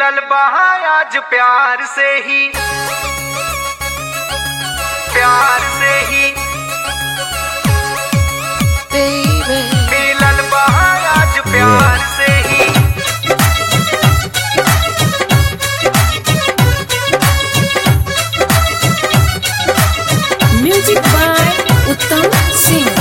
मिलल बहा आज प्यार से ही प्यार से ही baby. मिलल बहा आज प्यार से ही Music by Uttam Singh.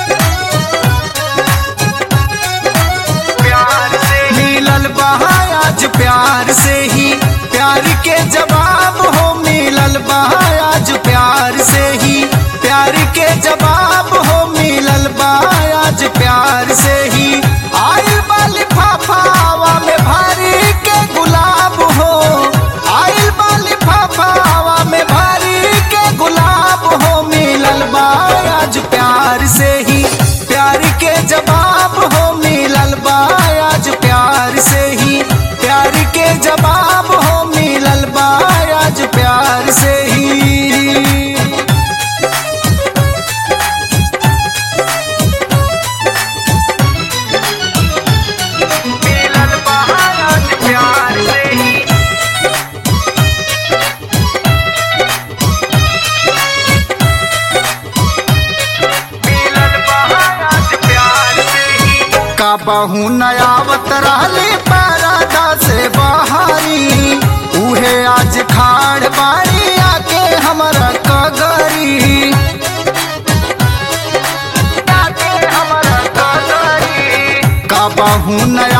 प्यार से मिलल बहा आज प्यार से ही प्यार के जवाब हो मिलल बहा आज प्यार से ही प्यार के जवाब हो मिलल बहा आज प्यार से ही आइल बाली फाफावा में भारी के गुलाब हो आइल बाली फाफावा में भारी के गुलाब हो मिलल बा आज प्यार से ही प्यार के जवाब हो मिलल बा आज प्यार से ही प्यार के जवाब हो मिलल बा आज प्यार से ही मिलल बा आज प्यार से ही मिलल बा आज प्यार से ही का बहु नयावत रहले परादा से बहारी उहे आज खाड़ बाड़ी आके हमरा कगरी आके हमरा कगरी का बहु नया